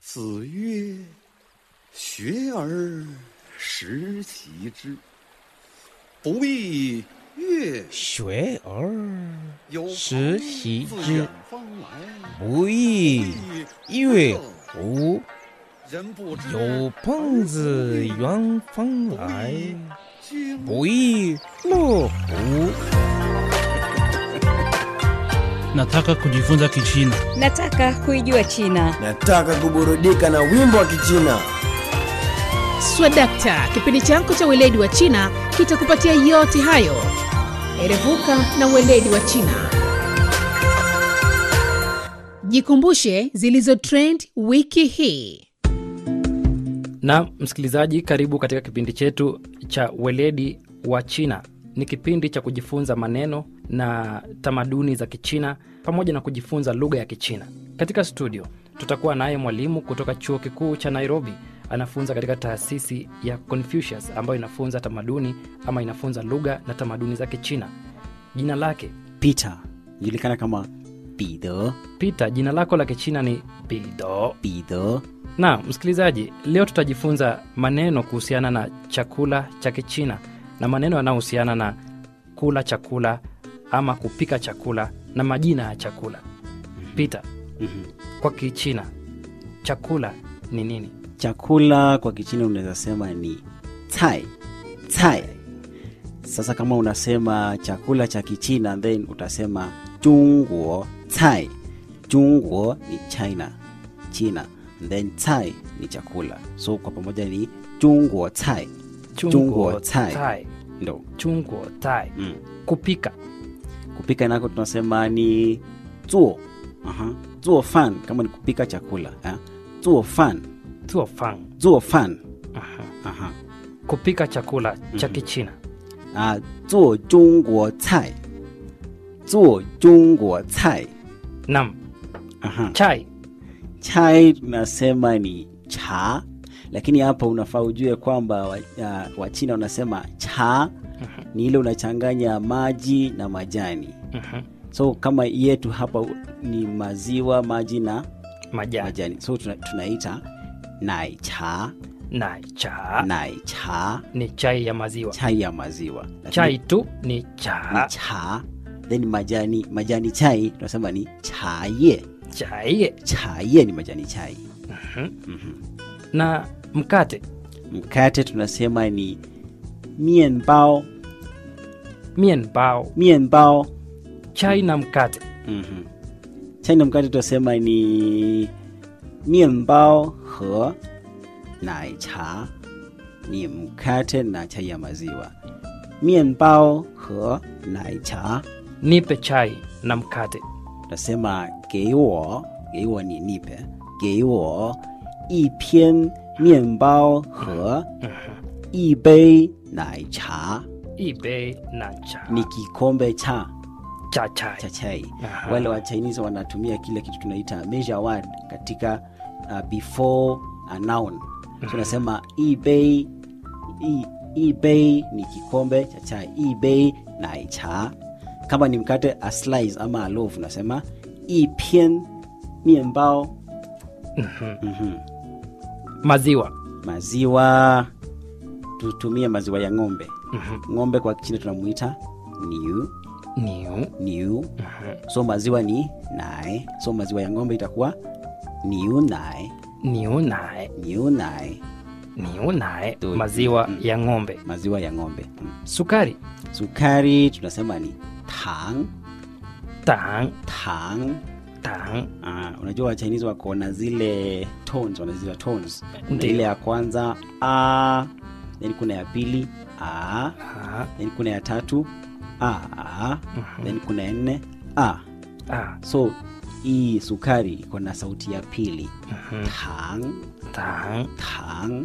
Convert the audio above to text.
子曰：“学而时习之，不亦乐学而有时朋习自之远方来， 不亦乐乎？ 人不知有朋自远方来， 君不亦乐乎？ Nataka kujifunza Kichina. Nataka kuijua China. Nataka kuburudika na wimbo wa Kichina. Swadakta, kipindi chako cha weledi wa China kitakupatia yote hayo. Erevuka na weledi wa China. Jikumbushe zilizo trend wiki hii. na msikilizaji karibu katika kipindi chetu cha weledi wa china ni kipindi cha kujifunza maneno na tamaduni za kichina pamoja na kujifunza lugha ya kichina katika studio tutakuwa naye mwalimu kutoka chuo kikuu cha nairobi anafunza katika taasisi ya confucius ambayo inafunza tamaduni ama inafunza lugha na tamaduni za kichina jina lake Peter julikana kama Peter peter jina lako la kichina ni bildo Peter na msikilizaji leo tutajifunza maneno kuhusiana na chakula cha kichina na maneno yanayohusiana na kula chakula ama kupika chakula na majina ya chakula pita Mhm. kwa kichina chakula ni nini chakula kwa kichina unaweza sema ni cai cai sasa kama unasema chakula cha kichina then utasema jungwo cai jungwo ni china china then cai ni chakula so kwa pamoja ni jungwo cai Chungguo cai. tai ndo chungguo tai mm. kupika kupika nako tunasema ni zuo Aha. zuo fan kama ni kupika chakula eh? zuo fan tuo fang zuo fan Aha. Aha. kupika chakula cha Mhm. kichina 啊，做中国菜，做中国菜。 nam Aha. chai Chai tunasema ni cha, lakini hapa unafaa ujue kwamba Wachina wa Wachina wanasema cha ni ile unachanganya maji na majani. Mhm. So kama yetu hapa ni maziwa, maji na majani majani, so tuna, tunaita nai cha, na cha nai cha, ni chai ya maziwa chai ya maziwa. Lakini chai tu ni ni cha cha, then majani majani chai tunasema ni chaye. chai chaye ni majani chai na mkate mkate tunasema ni mienbao mienbao mienbao chai na mkate mm-hmm. chai na mkate tunasema ni mienbao he nai cha ni mkate na chai ya maziwa mienbao he nai cha nipe chai na mkate tunasema geiwo geiwo ni nipe geiwo 一片面包和一杯奶茶 ibe na cha ni kikombe cha cha chai cha chai Aha. wale wa chinese wanatumia kile kitu tunaita measure word katika uh, before a noun so unasema ibei i- ibei ni kikombe cha chai ibei nai cha kama ni mkate a slice ama a loaf unasema ipien mienbao Mhm. maziwa maziwa tutumie maziwa ya ng'ombe Mhm. ng'ombe kwa kichina tunamuita niu niu niu so maziwa ni nai so maziwa ya ng'ombe itakuwa niu nai niu nae niu nai niu nae Tu- maziwa mm. ya ng'ombe maziwa ya ng'ombe mm. sukari sukari tunasema ni tang tang tang tang uh, unajua wachinese wako na zile tones wanazita tones kuna Ndiyo. ile ya kwanza a then kuna ya pili a ah, then kuna ya tatu a then kuna ya nne a ah, so hii sukari iko na sauti ya pili tang tang tang